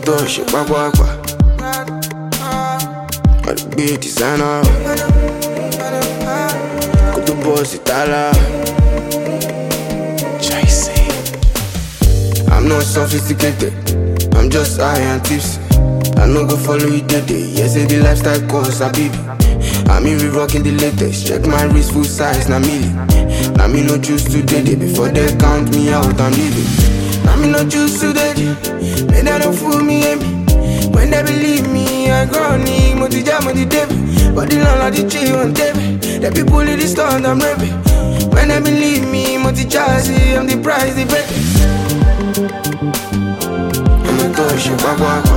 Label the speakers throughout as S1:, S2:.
S1: tó ṣe pápápá. Àdúgbò dìsáínà. Kó tó bọ́ sí tálá. I'm not sophisticated. I'm just high and tipsy. I no go follow you today. Yes, say the lifestyle course, I baby. I'm even rocking the latest. Check my wrist, full size, na milli. Now me no choose today. Day before they count me out, I'm leaving. Now me no choose today. May they don't fool me, eh, me. When they believe me, I go need Moti jam, Moti devil. But the landlord, the tree on table. The people in the store, I'm rapping. When they believe me, Moti jazzy, I'm the price, the bet. I'm a touch, pápápá.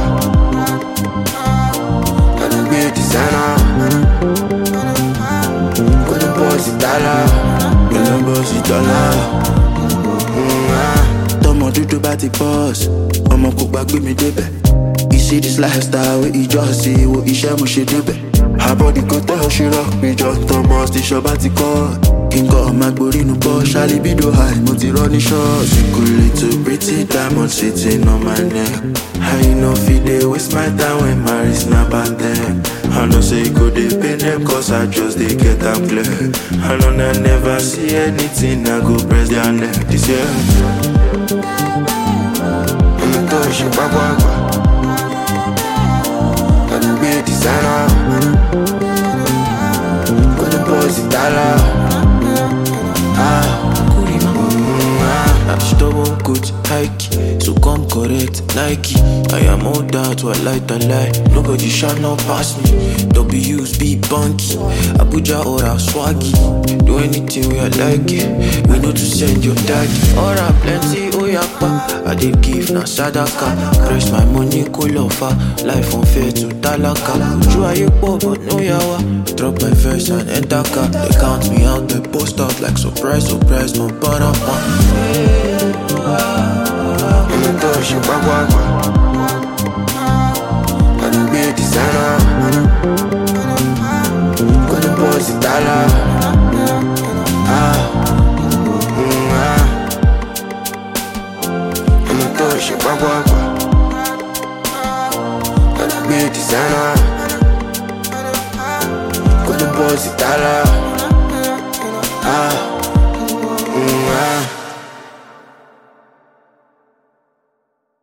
S1: Àdúgbò dìsáínà. Kó tó bọ́ sí tálá. Kó tó bọ́ sí dọ́là. Mm, ah.
S2: tọmọ dúdú bá ti pọ́s ọmọ kò gbàgbé mi débẹ̀ you see this lifestyle wey ìjọ sí wo iṣẹ́ mo ṣe débẹ̀ àbọ̀dì kò tẹ́ ọ ṣe rock mi jọ tọmọ station bá ti kọ́ kí n kọ́ ọmọ agbórí inú bọ́ ṣálí bídò high mo ti rọ́ ní ṣọ́ọ̀ṣì kò lè tó pretty diamond sitting on my neck I no fit dey waste my time when my wrist na bantẹ. I know say e go dey pain them cause I just dey get am clear. I know I never see anything I go press their neck this year.
S1: Ọmọ tó ṣe pápápá. Àdúgbò dìsáínà. Kó tó bọ́ sí tálá. Ah, mm, ah.
S2: Stubborn coach, hike, so come correct, Nike. I am all that, what light and lie. Nobody shall not pass me. W's be bunky, Abuja or a swaggy. Do anything we I like it. We know to send your daddy. Ora plenty, oh yakpa. I did give na sadaka. Press my money, cool offer. Life unfair to talaka. Uju aye poor, but no yawa. Drop my verse and enter car. They count me out, they post out like surprise, surprise, no para
S1: Ọmọ tó ṣe pápápá. Àdúgbò dìsáínà. Kó tó bọ́ sí tálá. Ah, mm, ah. Ọmọ tó ṣe pápápá. Àdúgbò dìsáínà. Kó tó bọ́ sí tálá. Ah, mm, ah.